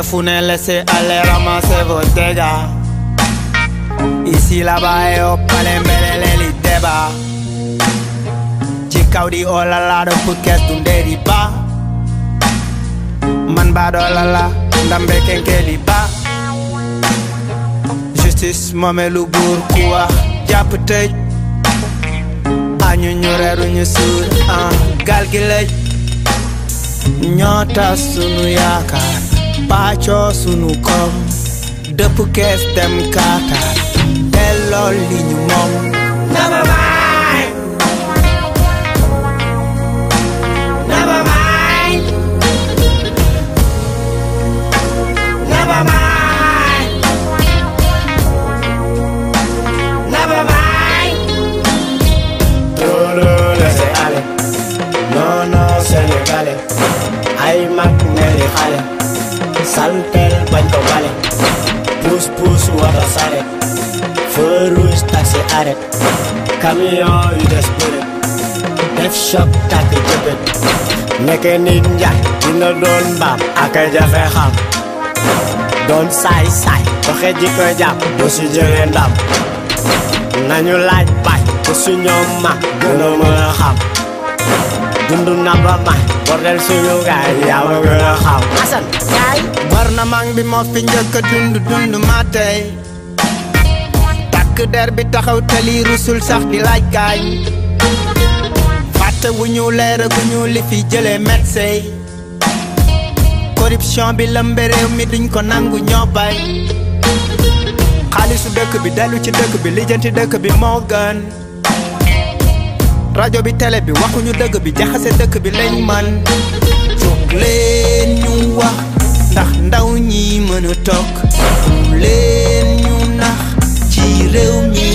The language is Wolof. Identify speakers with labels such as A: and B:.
A: tirez fu ne laissez aller ramasser vos dégâts ici là-bas et au palais mbelele li débat ci kaw di oh la la do pukes du nderi ba man ba do la la ndambe kenke di ba justice moome lu buur ku wax jàpp tëj añu ñu reeru ñu suur ah gal gi lëj ñoo tas sunu yaakaar paccoo sunu koom dëpp kees dem kaataar delloo li ñu moom
B: Never mind. Never mind. Never mind. Never mind.
C: Trop de laisser aller non non sénégalais ay mag ne li xale saltel bañ ko bale pousse pousse wata saret feu rouge taxi arrêt camion yu des bëre def choc tàkk jëppët nekke nit njaay dina doon mbaam ak a jafe xam doon saay saay doxe ji ko jàpp bu si jëlee ndam nañu laaj baay ku su ñoom ma gën a mën a xam dundu na ba may bordel suñu gaay yaa ma gën a xam Asan gaay
A: war na mang bi moo fi njëkk a dund dund ma tey takk der bi taxaw tali rusul sax di laaj gaañ fàtte wu ñu leer gu ñu li fi jëlee médecin corruption bi lëmbe réew mi duñ ko nangu ñoo bay xaalisu dëkk bi dellu ci dëkk bi lijjanti dëkk bi moo gën rajo bi télé bi waxuñu dëgg bi jaxase dëkk bi lañ man jóg leen ñu wax ndax ndaw ñi mën a toog leen ñu nax ci réew mi